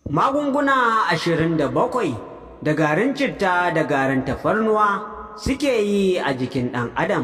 magunguna ashirin da bakwai da garin citta da garin tafarnuwa suke yi a jikin ɗan adam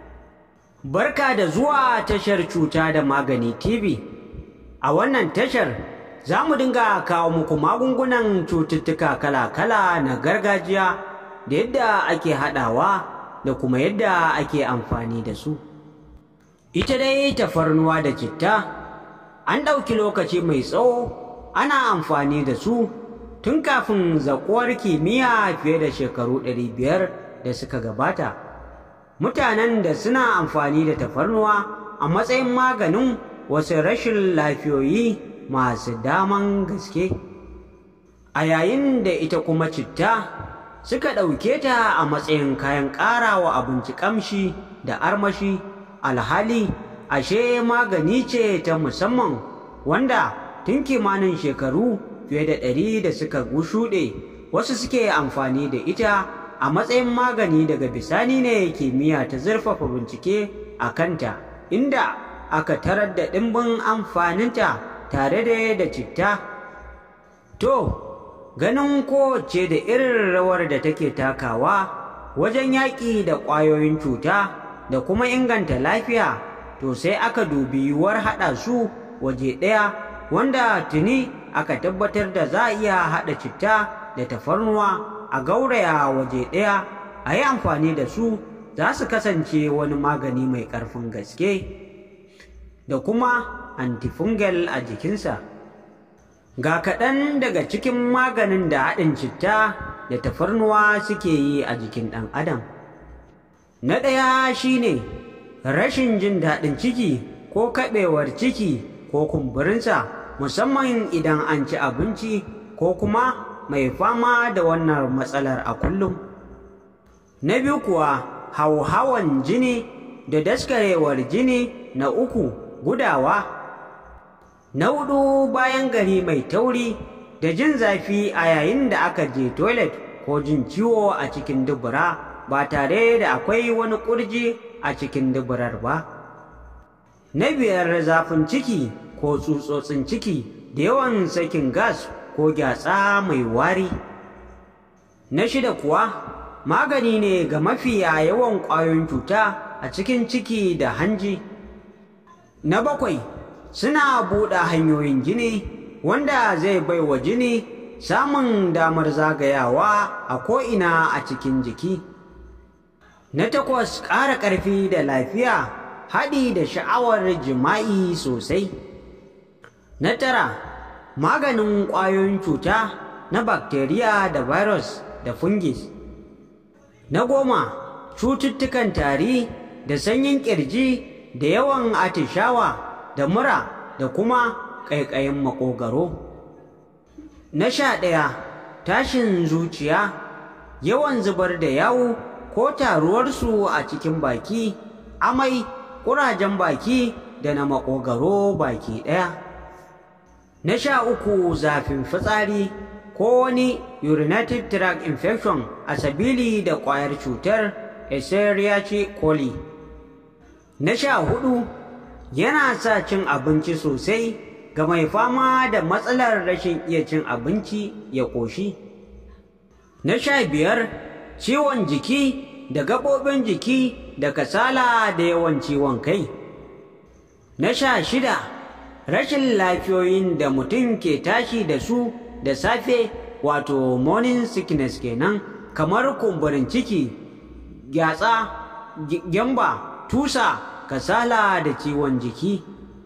barka da zuwa tashar cuta da magani tv a wannan tashar za mu dinga kawo muku magungunan cututtuka kala-kala na gargajiya da yadda ake haɗawa da kuma yadda ake amfani da su ita dai tafarnuwa da citta an ɗauki lokaci mai tsawo ana amfani da su tun kafin zaƙuwar kimiyya fiye da shekaru 500 da suka gabata mutanen da suna amfani da tafarnuwa a matsayin maganin wasu rashin lafiyoyi masu daman gaske a yayin da ita kuma citta suka ɗauke ta a matsayin kayan ƙarawa abinci ƙamshi da armashi alhali ashe magani ce ta musamman wanda tun kimanin shekaru fiye da ɗari da suka shuɗe wasu suke amfani da ita a matsayin magani daga bisani ne kimiyya ta zurfafa bincike a kanta inda aka tarar da ɗimbin amfaninta tare da da citta to ganin kowace da irin rawar da take takawa wajen yaƙi da ƙwayoyin cuta da kuma inganta lafiya to sai aka dubi yiwuwar haɗa su waje ɗaya wanda tuni aka tabbatar da za a iya haɗa citta da tafarnuwa a gauraya waje ɗaya a yi amfani da su za su kasance wani magani mai ƙarfin gaske da kuma antifungal a jikinsa ga kaɗan daga cikin maganin da haɗin citta da tafarnuwa suke yi a jikin ɗan adam na ɗaya shine rashin jin daɗin ciki ko kaɓewar ciki ko kumburinsa musamman idan an ci abinci ko kuma mai fama da wannan matsalar a kullum. Na biyu kuwa hauhawan jini da daskarewar jini na uku gudawa. Na hudu bayan gari mai tauri da jin zafi a yayin da aka je toilet ko jin ciwo a cikin dubura ba tare da akwai wani ƙurji a cikin duburar ba. Na biyar zafin ciki ko tsutsotsin ciki da yawan sakin gas ko gyatsa mai wari. Na shida kuwa magani ne ga mafiya yawan ƙwayoyin cuta a cikin ciki da hanji. Na bakwai suna buɗe hanyoyin jini wanda zai bai wa jini samun damar zagayawa a ko'ina a cikin jiki. Na takwas ƙara ƙarfi da lafiya haɗi da sha'awar jima'i sosai. Na tara maganin ƙwayoyin cuta na bakteriya da virus da fungis. Na goma, cututtukan tari da sanyin ƙirji da yawan atishawa da mura da kuma ƙaiƙayin maƙogaro. Na sha ɗaya, tashin zuciya, yawan zubar da yawu ko taruwarsu a cikin baki, amai, ƙurajen baki da na maƙogaro baki ɗaya. Na sha uku zafin fitsari ko wani urinative tract infection a sabili da ƙwayar cutar Escherichia coli. Na sha hudu yana sa cin abinci sosai ga mai fama da matsalar rashin iya cin abinci ya ƙoshi. Na sha biyar ciwon jiki da gaɓoɓin jiki da kasala da yawan ciwon kai. Na sha shida rashin lafiyoyin da mutum ke tashi da su da safe wato morning sickness kenan kamar kumburin ciki gyatsa gyamba tusa kasala da ciwon jiki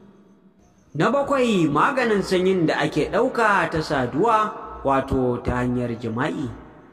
na bakwai maganin sanyin da ake ɗauka ta saduwa wato ta hanyar jima'i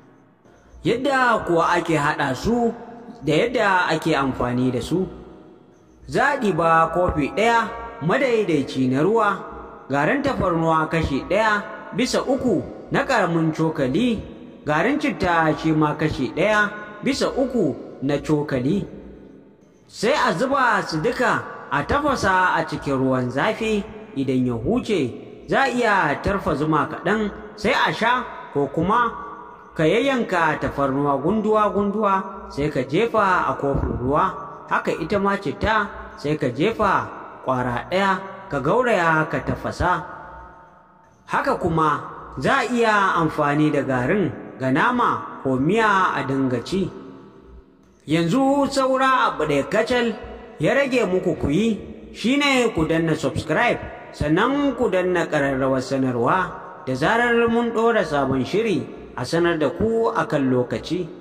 yadda kuwa ake haɗa su da yadda ake amfani da su zaɗi ba kofi ɗaya madaidaici na ruwa garin tafarnuwa kashi ɗaya bisa uku na ƙaramin cokali garin citta shi ma kashi ɗaya bisa uku na cokali sai a zuba su duka a tafasa a cikin ruwan zafi idan ya huce za a iya tarfa zuma kaɗan sai a sha ko kuma ka yayyanka tafarnuwa gunduwa-gunduwa sai ka jefa a kofin ruwa haka ita ma citta sai ka jefa ƙwara ɗaya ka gauraya ka tafasa haka kuma za a iya amfani da garin ga nama ko miya a dinga ci yanzu saura abu da kacal ya rage muku ku yi shine ku danna subscribe sannan ku danna ƙararrawar sanarwa da zarar mun ɗora sabon shiri a sanar da ku akan lokaci